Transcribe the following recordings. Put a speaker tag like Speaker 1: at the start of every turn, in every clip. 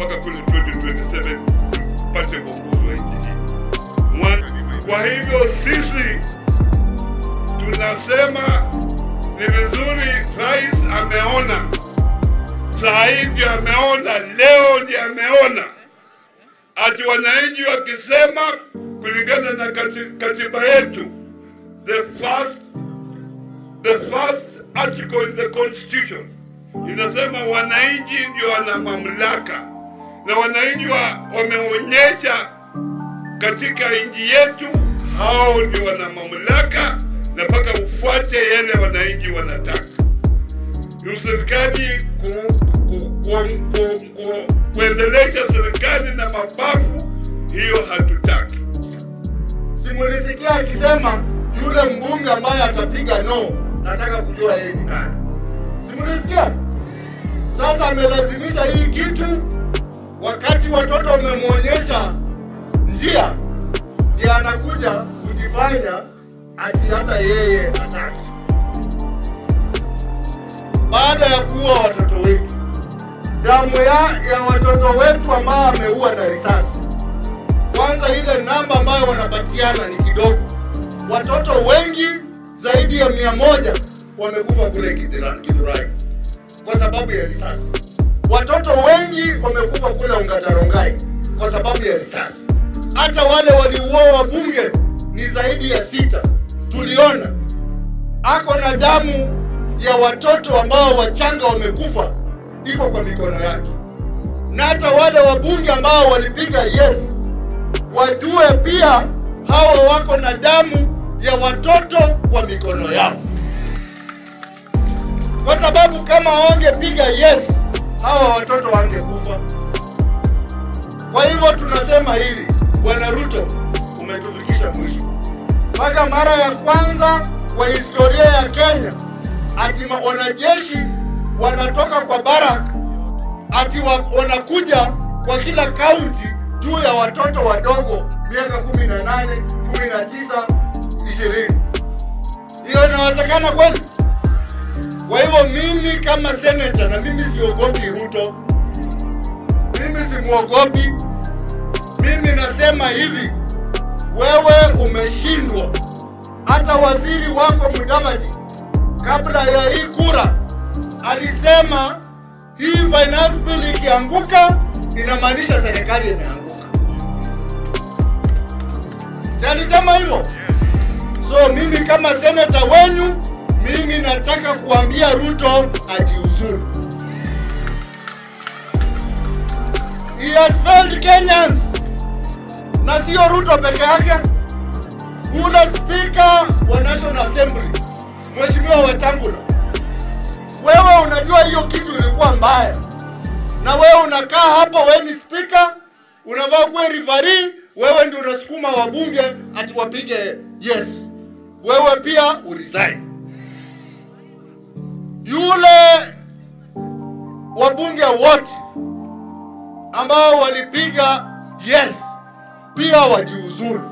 Speaker 1: mpaka kule 2027 tupate uongozi wa nchi hii. Mwa- Kwa hivyo sisi tunasema ni vizuri, rais ameona saa hii ndio ameona, leo ndio ameona ati wananchi wakisema kulingana na kati- katiba yetu the first the first article in the constitution inasema wananchi ndio wana mamlaka na wananchi wa, wameonyesha katika nchi yetu hao ndio wana mamlaka na mpaka ufuate yale wananchi wanataka serikali ku, ku, ku, ku, ku, kuendelesha serikali na mabavu, hiyo hatutaki.
Speaker 2: Simulisikia akisema yule mbunge ambaye atapiga no, nataka kujua yeye ni nani. Simulisikia? Sasa amelazimisha hii kitu, wakati watoto wamemwonyesha njia, ndiye anakuja kujifanya ati hata yeye hataki, baada ya kuua watoto wetu, damu ya, ya watoto wetu ambao ameua na risasi kwanza ile namba ambayo wanapatiana ni kidogo. Watoto wengi zaidi ya mia moja wamekufa kule Kidira- Kidurai kwa sababu ya risasi. Watoto wengi wamekufa kule Ongatarongai kwa sababu ya risasi. Hata wale waliuawa wabunge ni zaidi ya sita, tuliona ako na damu ya watoto ambao wachanga wamekufa iko kwa mikono yake, na hata wale wabunge ambao walipiga yes wajue pia hawa wako na damu ya watoto kwa mikono yao, kwa sababu kama wangepiga yes, hawa watoto wangekufa. Kwa hivyo tunasema hili, Bwana Ruto, umetufikisha mwisho. Mpaka mara ya kwanza kwa historia ya Kenya ati ma- wanajeshi wanatoka kwa barak ati wa, wanakuja kwa kila kaunti juu ya watoto wadogo miaka kumi na nane, kumi na tisa, ishirini. Hiyo inawezekana kweli? Kwa hivyo mimi kama seneta, na mimi siogopi Ruto, mimi simwogopi. Mimi nasema hivi, wewe umeshindwa. Hata waziri wako Mudavadi kabla ya hii kura alisema hii finance bill ikianguka inamaanisha serikali imeanguka. Si alisema hivyo? So mimi kama seneta wenyu, mimi nataka kuambia Ruto ajiuzuru. He has failed Kenyans, na sio Ruto peke yake. Ule spika wa National Assembly Mheshimiwa Wetangula, wewe unajua hiyo kitu ilikuwa mbaya, na wewe unakaa hapa, wewe ni spika, unavaa kuwa referee, wewe ndio unasukuma wabunge ati wapige yes, wewe pia uresign. Yule wabunge wote ambao walipiga yes pia wajiuzuru,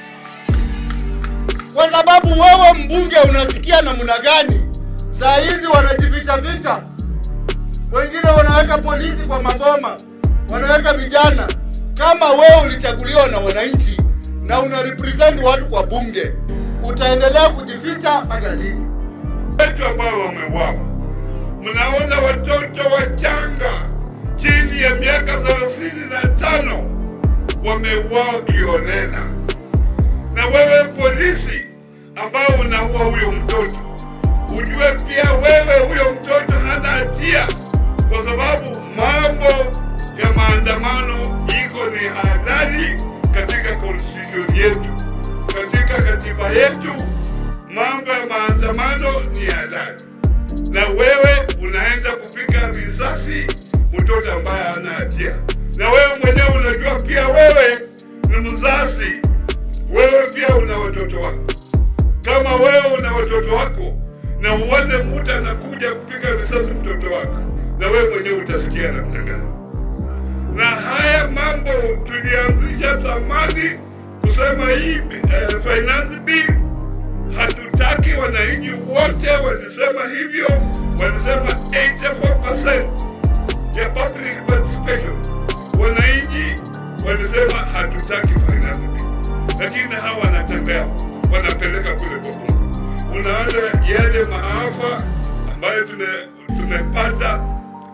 Speaker 2: kwa sababu wewe mbunge unasikia namna gani? Saa hizi wanajificha ficha, wengine wanaweka polisi kwa maboma, wanaweka vijana. Kama wewe ulichaguliwa na wananchi na una represent watu kwa bunge, utaendelea kujificha mpaka lini?
Speaker 1: wetu ambao wameuawa. Mnaona watoto wachanga chini ya miaka thelathini na tano wameuawa kiolela, na wewe polisi ambao unaua huyo mtoto, ujue pia wewe huyo mtoto hana hatia, kwa sababu mambo ya maandamano iko ni halali katika constitution yetu, katika katiba yetu mambo ya maandamano ni halali, na wewe unaenda kupiga risasi mtoto ambaye hana hatia, na wewe mwenyewe unajua pia wewe ni mzazi, wewe pia una watoto wako. Kama wewe una watoto wako na uone mtu anakuja kupiga risasi mtoto wako, na wewe mwenyewe utasikia namna gani? na haya mambo tulianzisha zamani kusema hii eh, finance bill hatutaki. Wananchi wote walisema hivyo, walisema 84% ya public participation,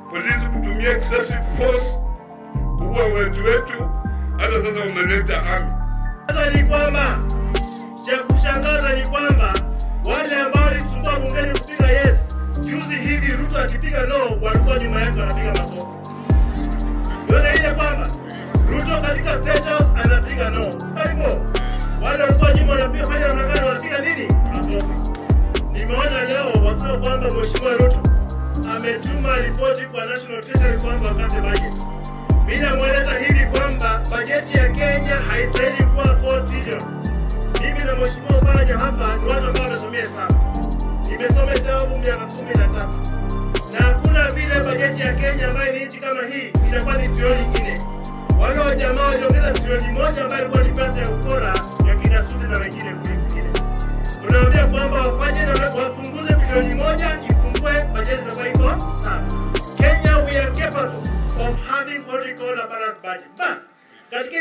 Speaker 1: polisi kutumia excessive force kuua watu wetu, hata sasa wameleta ami.
Speaker 3: Sasa ni kwamba cha kushangaza ni kwamba wale ambao walisumbua bungeni kupiga yes, juzi hivi Ruto akipiga no, walikuwa nyuma yake wanapiga makofi. Yona ile kwamba Ruto katika State House anapiga no. Sasa hivyo wale walikuwa nyuma wanapiga fanya namna gani, wanapiga nini? Makofi. Nimeona leo wakisema kwamba Mheshimiwa Ruto ametuma ripoti kwa National Treasury kwamba wakate budget. Mimi namweleza hivi kwamba bajeti ya Kenya haistahili kuwa 4 trillion. Mimi na Mheshimiwa Oparanya hapa ni watu ambao wamesomea hesabu. Nimesoma hesabu miaka kumi na tatu na hakuna vile bajeti ya Kenya ambayo ni nchi kama hii itakuwa ni trilioni nne. Wale wa jamaa waliongeza trilioni moja ambayo ilikuwa ni pesa ya ukora ya kina Sudi na wengine kule kwingine. Tunaambia kwamba wafanye